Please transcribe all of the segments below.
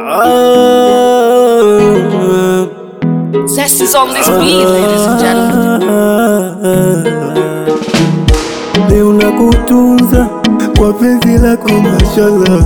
Zest is on this beat, ladies and gentlemen. Leo nakutunza kwa penzi lako mashallah,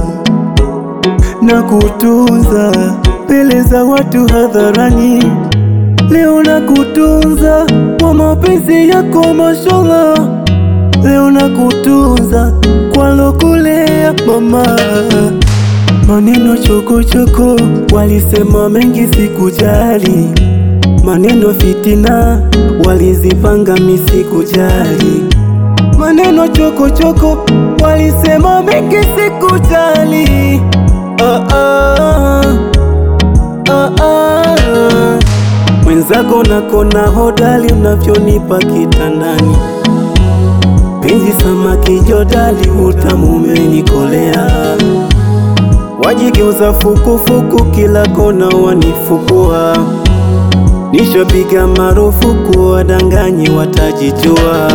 nakutunza mbele za watu hadharani. Leo nakutunza kwa mapenzi yako mashallah, leo nakutunza kwa lokulea mama. Maneno chokochoko walisema mengi, sikujali maneno fitina walizipanga, misikujali maneno chokochoko walisema mengi, sikujali ah, ah, ah, ah. Mwenzako nakona hodali unavyonipa kitandani, penzi samaki jodali, utamu umenikolea, wajigeuza fukufuku, kila kona wanifukua Nishapiga marufuku wadanganyi watajijua.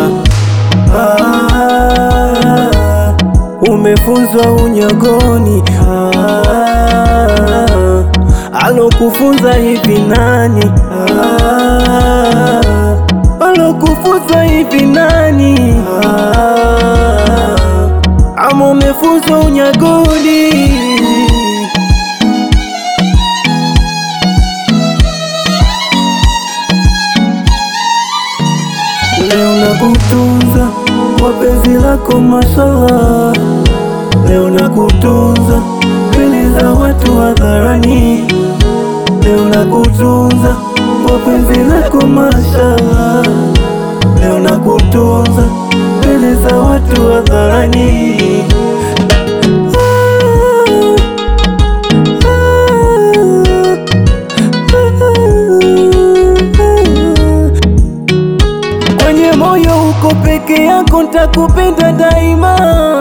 Ah, umefunzwa unyagoni. Ah, alokufunza hivi nani? Ah, alokufunza hivi nani? Ah, ama umefunzwa unyagoni. Leo nakutunza kwa penzi lako mashallah, leo nakutunza mbele za watu hadharani, leo nakutunza kwa penzi lako mashallah, leo nakutunza mbele za watu hadharani. Kwenye moyo uko peke yako, ntakupenda daima.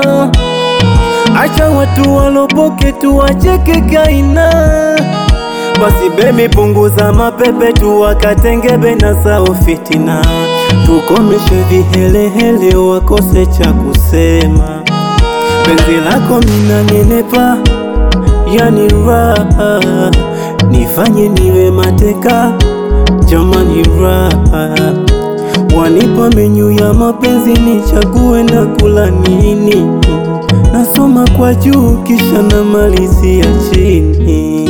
Acha watu walopoke tu wacheke kaina. Basi bebi, punguza mapepe tu wakatengebe na sao fitina, tukomeshe vihelehele wakose cha kusema. Penzi lako mina nenepa, yani raha, nifanye niwe mateka, jamani raha Wanipa menyu ya mapenzi nichague na kula nini, nasoma kwa juu kisha namalizia chini.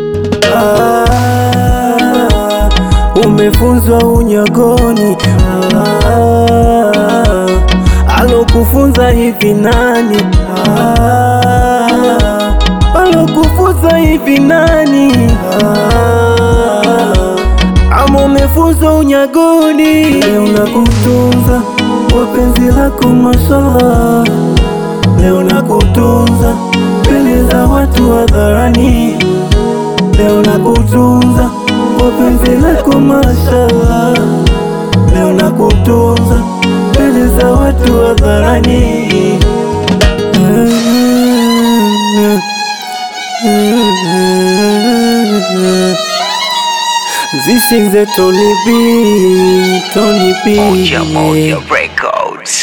Ah, umefunzwa unyagoni. Ah, alokufunza hivi nani? Ah, alokufunza hivi nani? Ah, ama umefunzwa unyagoni. Leo nakutunza kwa penzi lako mashallah, leo nakutunza mbele za watu hadharani, leo nakutunza kwa penzi lako mashallah, leo nakutunza mbele za watu hadharani. This is the Tony B, Tony B. Moja Moja Records.